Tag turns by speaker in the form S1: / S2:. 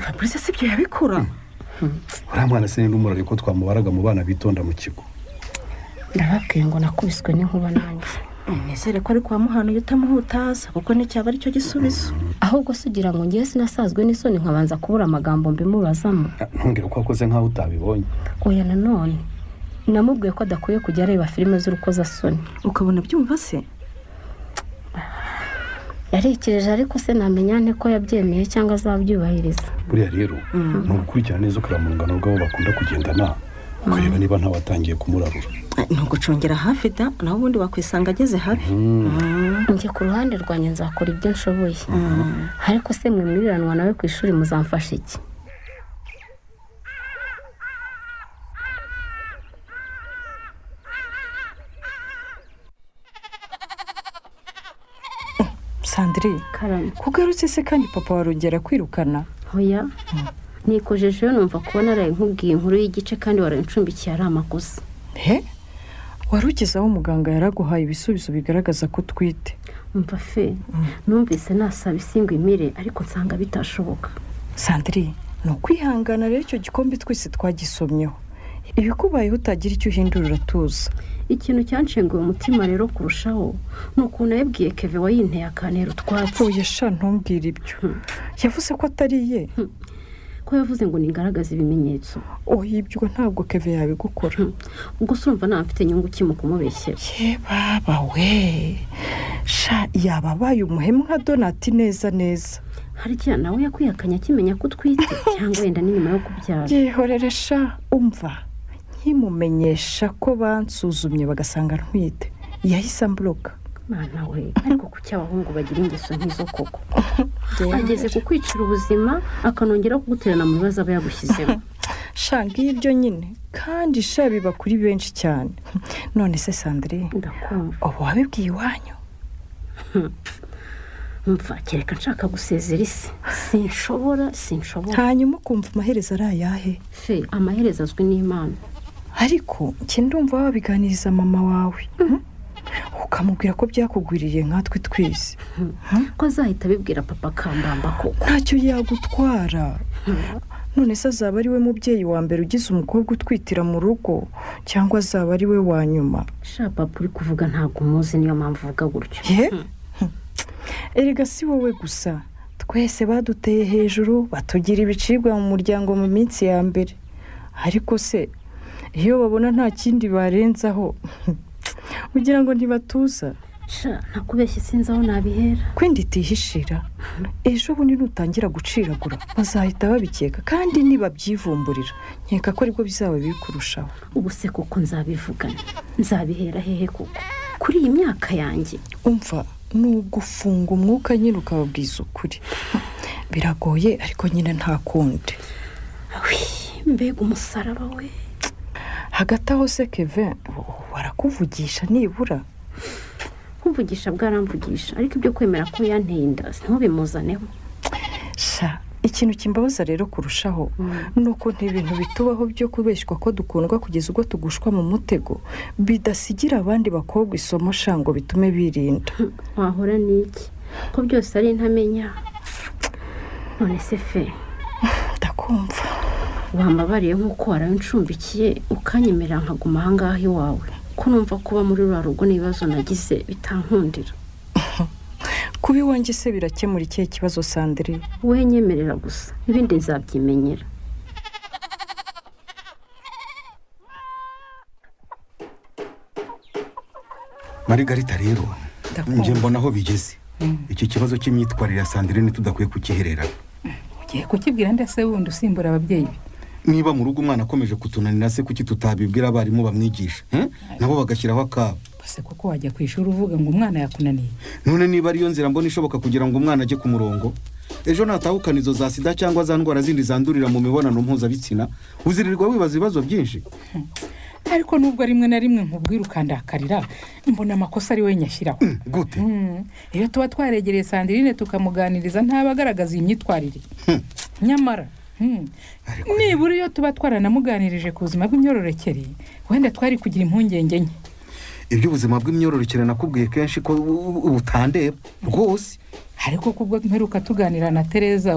S1: fabrice si ibyo yabikora
S2: uriya mwana se ni n'umurari ko twamubaraga mu bana bitonda mu kigo
S3: ndababwiye ngo nakubiswe n'inkuba nanjye
S1: nizere ko ari kwa muhana iyo utamuhutaza kuko nticyaba ari cyo gisubizo
S3: ahubwo se ugira ngo ngewe sinasazwe n'isoni nkabanza kubura amagambo mbimubazamo
S2: ntungire ko wakoze nk'aho utabibonye
S3: oya nanone namubwiye ko adakwiye kujya areba filime z'urukozasoni
S1: ukabona byumva se
S3: yarekereje ariko se namenya nte ko yabyemeye cyangwa azabyubahiriza
S2: buriya rero ni ugukurikirana neza ukareba mu rungano rw'abo bakunda kugendana ukareba niba ntawatangiye kumurarura
S1: ntugucungera hafi da nawe ubundi wakwisanga ageze habi
S3: njye ku ruhande rwanjye nzakora ibyo nshoboye ariko se mwe mwiriranwa nawe ku ishuri muzamfasha iki
S4: sandrine
S3: karame
S4: kugarutse se kandi papa warongera kwirukana
S3: oya nikojeje yo numva kubona araye nkubwiye inkuru y'igice kandi warayincumbikiye ari amakosa
S4: he wari ugeze aho muganga yaraguhaye ibisubizo bigaragaza ko utwite
S3: umva fe numvise nasaba isingwa imire ariko nsanga bitashoboka
S4: sandrine ni ukwihangana rero icyo gikombe twese twagisomyeho ibikubayeho utagira icyo uhindurira tuza
S3: ikintu cyanshenguye umutima rero kurushaho ni ukuntu yabwiye keve wayinteye akantera utwatsi
S4: oya sha ntumbwire ibyo yavuze ko atari iye
S3: ko yavuze ngo nigaragaze ibimenyetso
S4: oya ibyo ntabwo keve yabigukora
S3: Hmm. ubwo se urumva nta mfite inyungu kimwe kumubeshyera
S4: ye baba we sha yababaye umuhemu nka donati neza neza
S3: hari igihe nawe yakwihakanye akimenya ko utwite cyangwa wenda ni nyuma yo kubyara
S4: byihorere sha umva nkimumenyesha ko bansuzumye bagasanga ntwite yahise amburoka
S3: mwana we ariko kuki abahungu bagira ingeso nk'izo koko ageze ku kwicira ubuzima akanongera kuguterana mu bibazo aba yagushyizemo
S4: sha ngibyo nyine kandi sha biba kuri benshi cyane none se sandrine
S3: ndakumva
S4: ubu wabibwiye iwanyu
S3: mva kereka nshaka gusezera isi sinshobora sinshobora
S4: hanyuma ukumva amaherezo ari ayahe
S3: fe amaherezo azwi n'imana
S4: ariko njye ndumva wabiganiriza mama wawe hmm? ukamubwira ko byakugwiriye nkatwe twese
S3: ko azahita abibwira papa kambamba koko
S4: ntacyo yagutwara none se azaba ari we mubyeyi wa mbere ugize umukobwa utwitira mu rugo cyangwa azaba ari we wa nyuma
S3: sha papa uri kuvuga ntabwo umuzi niyo mpamvu uvuga gutyo
S4: ye erega si wowe gusa twese baduteye hejuru batugira ibicibwa mu muryango mu minsi ya mbere ariko se iyo babona nta kindi barenzaho ugira ngo ntibatuza
S3: sha ntakubeshye sinzi aho nabihera
S4: kwindi itihishira ejo bundi nutangira guciragura bazahita babikeka kandi nibabyivumburira nkeka ko aribwo bizaba biri kurushaho
S3: ubu se koko nzabivugana nzabihera hehe koko kuri iyi myaka yanjye
S4: umva ni ugufunga umwuka nyine ukababwiza ukuri biragoye ariko nyine nta kundi
S3: Awi, mbega umusaraba we
S4: hagati aho se keve warakuvugisha nibura
S3: kumvugisha bwaramvugisha ariko ibyo kwemera ko yanteye inda ntubimuzanemo
S4: sha ikintu kimbabaza rero kurushaho ni ukuntu ibintu bitubaho byo kubeshywa ko dukundwa kugeza ubwo tugushwa mu mutego bidasigira abandi bakobwa isomo sha ngo bitume birinda
S3: wahora n'iki ko byose ari intamenya none se fe
S4: ndakumva
S3: wambabariye nk'uko warabincumbikiye ukanyemera nkaguma aha ngaha iwawe ko numva kuba muri ruriya rugo n'ibibazo nagize bitankundira
S4: kuba iwanjye se birakemura ikihe kibazo sandire
S3: wowe nyemerera gusa ibindi nzabyimenyera
S2: marigarita rero
S4: Ndakumva.
S2: njye mbona aho bigeze iki kibazo cy'imyitwarire ya sandirine tudakwiye kugiherera
S5: ugiye kukibwira ndetse wundi usimbura ababyeyi be
S2: niba mu rugo umwana akomeje kutunanira se kuki tutabibwira abarimu bamwigisha eh? nabo bagashyiraho akabo
S5: bose kuko wajya ku ishuri uvuga ngo umwana yakunaniye
S2: none niba ariyo nzira mbona ishoboka kugira ngo umwana ajye ku murongo ejo natahukana izo za sida cyangwa za ndwara zindi zandurira mu mibonano mpuzabitsina uzirirwa wibaza ibibazo byinshi
S5: ariko nubwo rimwe na rimwe nkubwira ukandakarira mbona amakosa ari we nyashyiraho
S2: gute
S5: Mm. iyo tuba twaregereye sandirine tukamuganiriza ntabe agaragaza iyi myitwarire nyamara mm,
S2: Ariko-
S5: nibura iyo tuba twaranamuganirije ku buzima bw'imyororokere wenda twari kugira impungenge nke
S2: iby'ubuzima bw'imyororokere nakubwiye kenshi ko u- u- ubutandeba rwose
S5: ariko kubwo mperuka tuganira na tereza